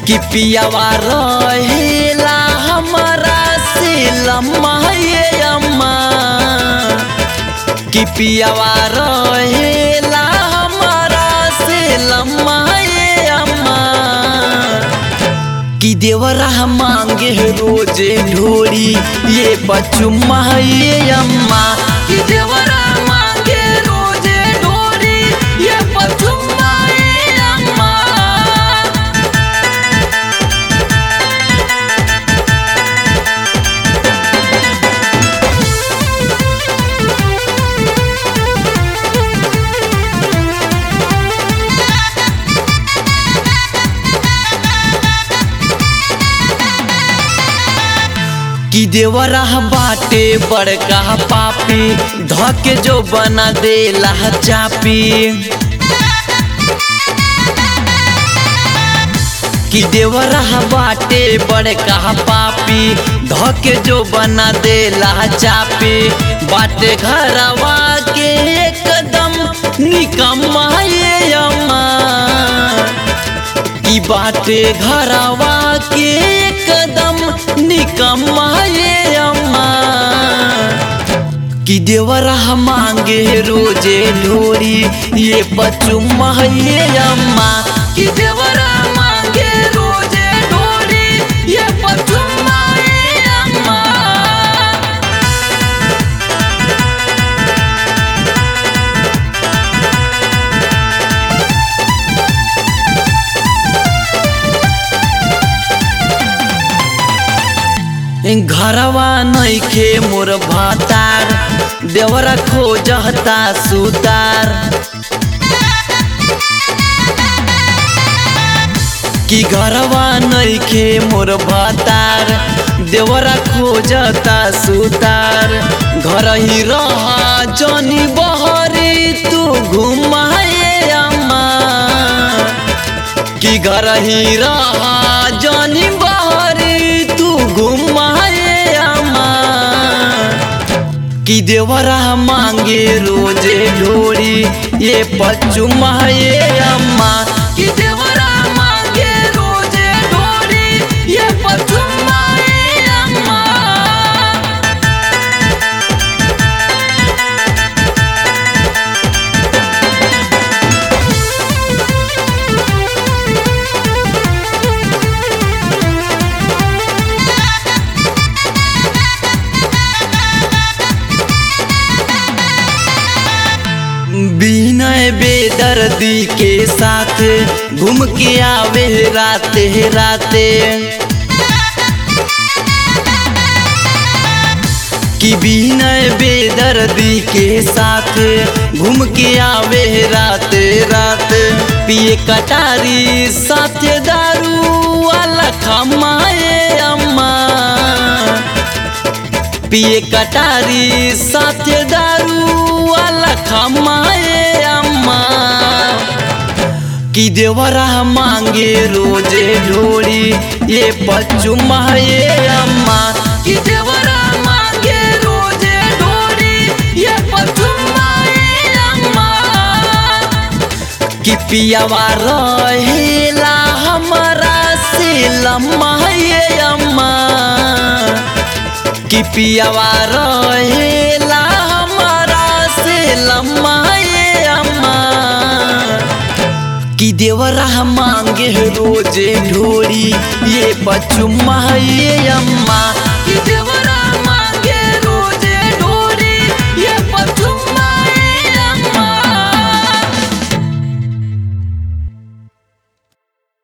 कि पियावा रहेला हमारा से लम्मा ये अम्मा कि पियावा रहेला हमारा से लम्मा ये अम्मा कि देवरा मांगे रोजे ढोरी ये बचुम्मा ये अम्मा कि देवरा मांगे रोजे ढोरी ये बचुम्मा ये अम्मा कि देवरा बाटे बड़का पापी धके जो बना देला चापी कि देवरा बाटे बड़का पापी धके जो बना देला चापी बाटे घरवा के एकदम निकम्मा ये अम्मा की बाटे घरवा के एकदम निकम्मा ये अम्मा कि देवरा मांगे रोजे ढोरी ये बचुम्मा ये अम्मा कि देवरा मांगे रोजे ढोरी ये बचुम्मा ये अम्मा घरवा नइखे मोर भातार देवरा खोजता सुतार कि घरवा नइखे मोर भातार देवरा खोजता सुतार घर ही रहा जनी बहरी तू घुमाए अम्मा कि घर ही रहा जनी बहरी तू घुमाए अम्मा कि देवरा मांगे रोजे ढोरी ये पचुमा ये अम्मा कि देवरा मांगे रोजे ढोरी ये पचुमा ये अम्मा विनय बेदर्दी के साथ घूम के आवे राते राते कि विनय बेदर्दी के साथ घूम के आवे राते रात पिए कटारी साथे दारू वाला खमाए अम्मा पिए कटारी साथे दारू वाला खमाए अम्मा कि देवरा मांगे रोजे ढोरी ये बचुमा ये अम्मा कि देवरा मांगे रोजे ढोरी ये बचुमा ये अम्मा कि पियावा रहेला हमारा से लम्मा ये अम्मा कि पियावा रहेला हमारा से लम्मा ये अम्मा कि देवरा मांगे रोजे ढोरी ये बचुमा ये अम्मा